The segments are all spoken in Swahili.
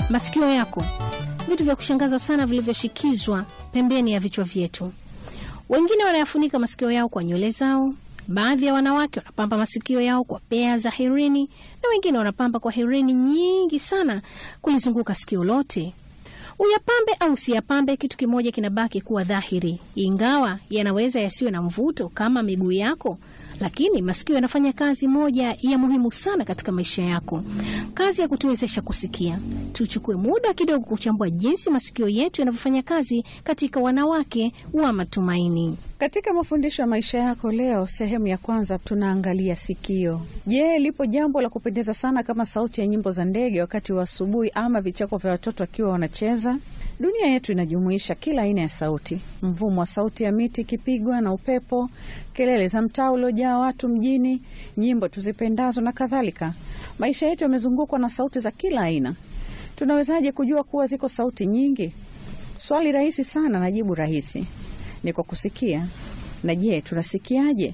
masikio yako, vitu vya kushangaza sana vilivyoshikizwa pembeni ya vichwa vyetu. Wengine wanayafunika masikio yao kwa nywele zao. Baadhi ya wanawake wanapamba masikio yao kwa pea za herini, na wengine wanapamba kwa herini nyingi sana kulizunguka sikio lote. Uyapambe au usiyapambe, kitu kimoja kinabaki kuwa dhahiri, ingawa yanaweza yasiwe na mvuto kama miguu yako, lakini masikio yanafanya kazi moja ya muhimu sana katika maisha yako, kazi ya kutuwezesha kusikia. Tuchukue muda kidogo kuchambua jinsi masikio yetu yanavyofanya kazi katika wanawake wa matumaini. Katika mafundisho ya maisha yako leo, sehemu ya kwanza tunaangalia sikio. Je, lipo jambo la kupendeza sana kama sauti ya nyimbo za ndege wakati wa asubuhi ama vicheko vya watoto wakiwa wanacheza? Dunia yetu inajumuisha kila aina ya sauti: mvumo wa sauti ya miti ikipigwa na upepo, kelele za mtaa uliojaa watu mjini, nyimbo tuzipendazo na kadhalika. Maisha yetu yamezungukwa na sauti za kila aina. Tunawezaje kujua kuwa ziko sauti nyingi? Swali rahisi sana na jibu rahisi ni kwa kusikia. Na je, tunasikiaje?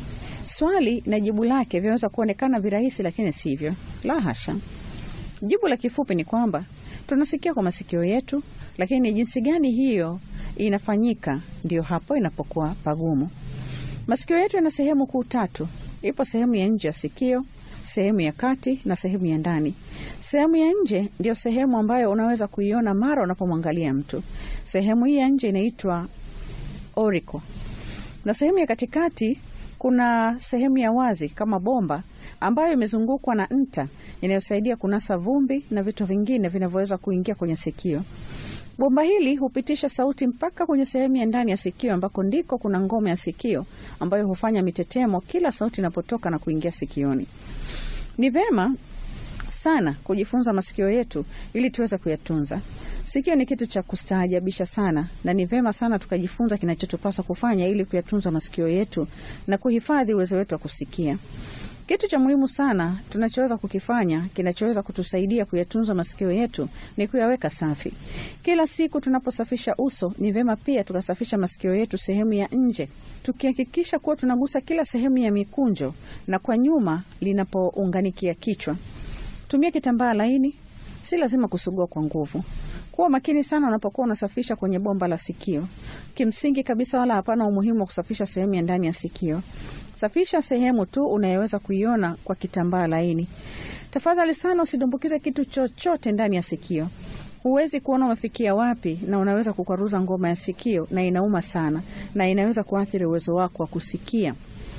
Swali na jibu lake vinaweza kuonekana virahisi, lakini sivyo. La hasha. Jibu la kifupi ni kwamba tunasikia kwa masikio yetu, lakini ni jinsi gani hiyo inafanyika, ndiyo hapo inapokuwa pagumu. Masikio yetu yana sehemu kuu tatu. Ipo sehemu ya nje ya sikio, sehemu ya kati na sehemu ya ndani. Sehemu ya nje ndiyo sehemu ambayo unaweza kuiona mara unapomwangalia mtu. Sehemu hii ya nje inaitwa oriko, na sehemu ya katikati kuna sehemu ya wazi kama bomba ambayo imezungukwa na nta inayosaidia kunasa vumbi na vitu vingine vinavyoweza kuingia kwenye sikio. Bomba hili hupitisha sauti mpaka kwenye sehemu ya ndani ya sikio ambako ndiko kuna ngome ya sikio ambayo hufanya mitetemo kila sauti inapotoka na kuingia sikioni. Ni vema sana kujifunza masikio yetu ili tuweze kuyatunza. Sikio ni kitu cha kustaajabisha sana, na ni vema sana tukajifunza kinachotupasa kufanya ili kuyatunza masikio yetu na kuhifadhi uwezo wetu wa kusikia. Kitu cha muhimu sana tunachoweza kukifanya kinachoweza kutusaidia kuyatunza masikio yetu ni kuyaweka safi. Kila siku tunaposafisha uso, ni vema pia tukasafisha masikio yetu sehemu ya nje, tukihakikisha kuwa tunagusa kila sehemu ya mikunjo na kwa nyuma linapounganikia kichwa. Tumia kitambaa laini, si lazima kusugua kwa nguvu. Kuwa makini sana unapokuwa unasafisha kwenye bomba la sikio. Kimsingi kabisa, wala hapana umuhimu wa kusafisha sehemu ya ndani ya sikio. Safisha sehemu tu unayoweza kuiona kwa kitambaa laini. Tafadhali sana usidumbukize kitu chochote ndani ya sikio. Huwezi kuona umefikia wapi, na unaweza kukwaruza ngoma ya sikio, na inauma sana, na inaweza kuathiri uwezo wako wa kusikia.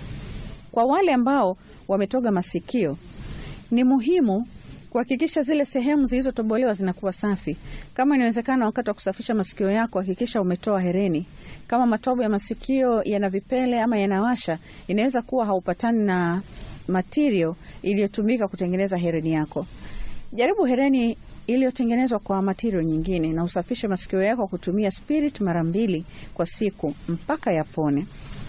Kwa wale ambao wametoga masikio, ni muhimu kuhakikisha zile sehemu zilizotobolewa zinakuwa safi. Kama inawezekana, wakati wa kusafisha masikio yako, hakikisha umetoa hereni. Kama matobo ya masikio yana vipele ama yanawasha, inaweza kuwa haupatani na material iliyotumika kutengeneza hereni yako. Jaribu hereni iliyotengenezwa kwa material nyingine, na usafishe masikio yako kutumia spirit mara mbili kwa siku mpaka yapone.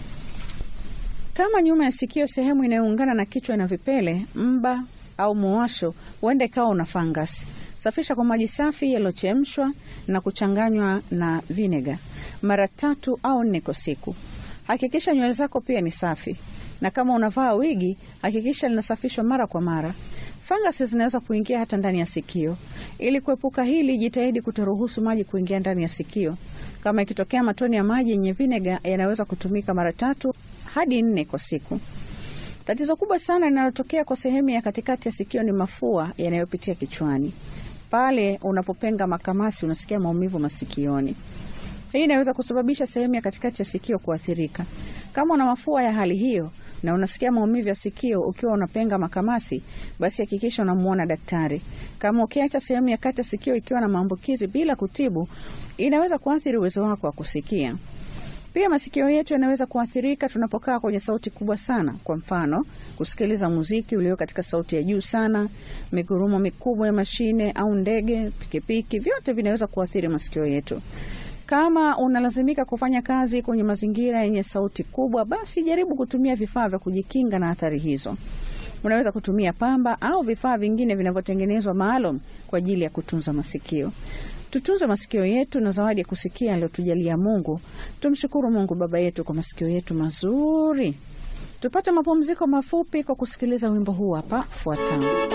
Kama nyuma ya sikio, sehemu inayoungana na kichwa na vipele, mba au muwasho, huenda ikawa una fangasi. Safisha kwa maji safi yaliyochemshwa na kuchanganywa na vinega mara tatu au nne kwa siku. Hakikisha nywele zako pia ni safi, na kama unavaa wigi, hakikisha linasafishwa mara kwa mara. Fangasi zinaweza kuingia hata ndani ya sikio. Ili kuepuka hili, jitahidi kutoruhusu maji kuingia ndani ya sikio. Kama ikitokea matone ya maji yenye vinega, yanaweza kutumika mara tatu hadi nne kwa siku. Tatizo kubwa sana linalotokea kwa sehemu ya katikati ya sikio ni mafua yanayopitia kichwani. Pale unapopenga makamasi, unasikia maumivu masikioni. Hii inaweza kusababisha sehemu ya katikati ya sikio kuathirika. Kama una mafua ya hali hiyo na unasikia maumivu ya sikio ukiwa unapenga makamasi, basi hakikisha unamwona daktari. Kama ukiacha sehemu ya kati ya sikio ikiwa na maambukizi bila kutibu, inaweza kuathiri uwezo wako wa kusikia. Pia masikio yetu yanaweza kuathirika tunapokaa kwenye sauti kubwa sana. Kwa mfano, kusikiliza muziki ulio katika sauti ya juu sana, migurumo mikubwa ya mashine au ndege, pikipiki, vyote vinaweza kuathiri masikio yetu. Kama unalazimika kufanya kazi kwenye mazingira yenye sauti kubwa, basi jaribu kutumia vifaa vya kujikinga na athari hizo. Unaweza kutumia pamba au vifaa vingine vinavyotengenezwa maalum kwa ajili ya kutunza masikio. Tutunze masikio yetu na zawadi ya kusikia aliyotujalia Mungu. Tumshukuru Mungu Baba yetu kwa masikio yetu mazuri. Tupate mapumziko mafupi kwa kusikiliza wimbo huu hapa fuatao.